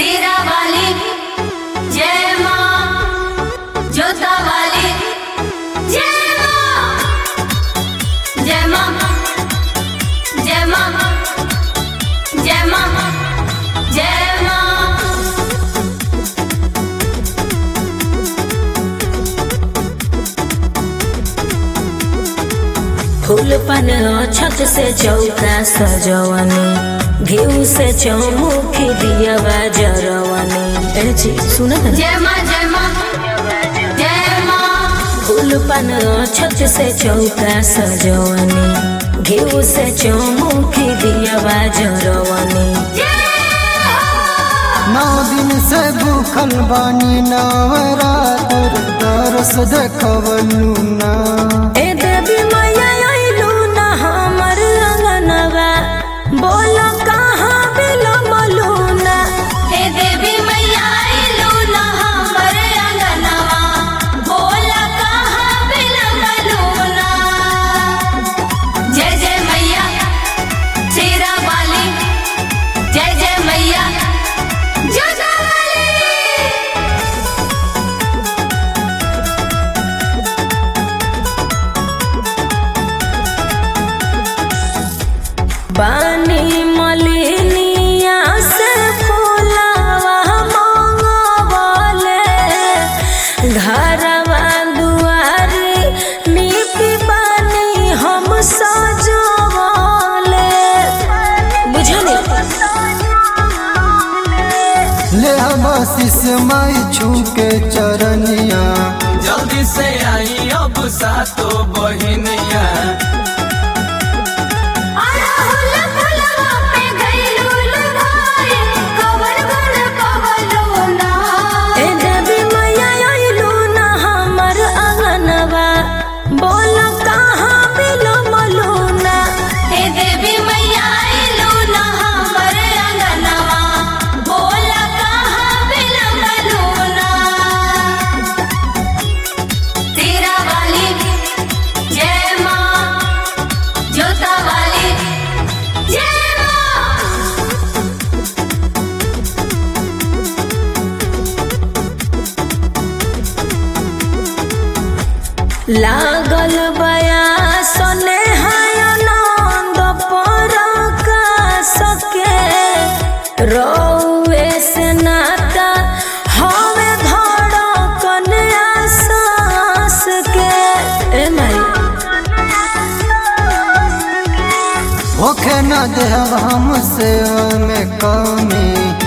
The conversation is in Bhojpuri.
सेरा वाली जय माँ जोता वाली जय माँ जय माँ जय माँ जय माँ जय माँ फूल पन छत से चौका सजवनी घीव से चौमुखी दियवा जरवनी ए जी सुन जय माँ जय माँ जय माँ फूल पन छत से चौका सजवनी घीव से चौमुखी दियवा जरवनी नौ दिन से भूखल बानी नवरात्र दरस देखवलू ना ए देवी मैया अइलू ना हमर अंगनवा बोल कहाँ बिलमलू ना हे देवी मैया आइलू ना हमर अंगनवा बोला कहाँ बिलमलू ना जय जय मैया शेरा वाली जय जय मैया जोजा वाली पानी मलिनिया से फूलवा मंगवले घरवा दुआरी नीति पानी हम सजवले बुझली ले हम आशीष माई छू के चरनिया जल्दी से आई अब सातो बहिनिया अड़हुल फुलवा पे गइलुल भाई, कवर गुण कवलो ना। ए देवी मैया अइलू ना हमर अंगनवा बोल कहाँ बिलमलू ना हे देवी मैया आइलू ना हमर अंगनवा, बोला कहाँ बिलमलू ना। तेरा वाली जय माँ जोता वाली जय माँ लागल बया सने आनंद पर सके रौए से नाता हवे धड़कन आसास के ए माई होखे न देहब हम से में कमी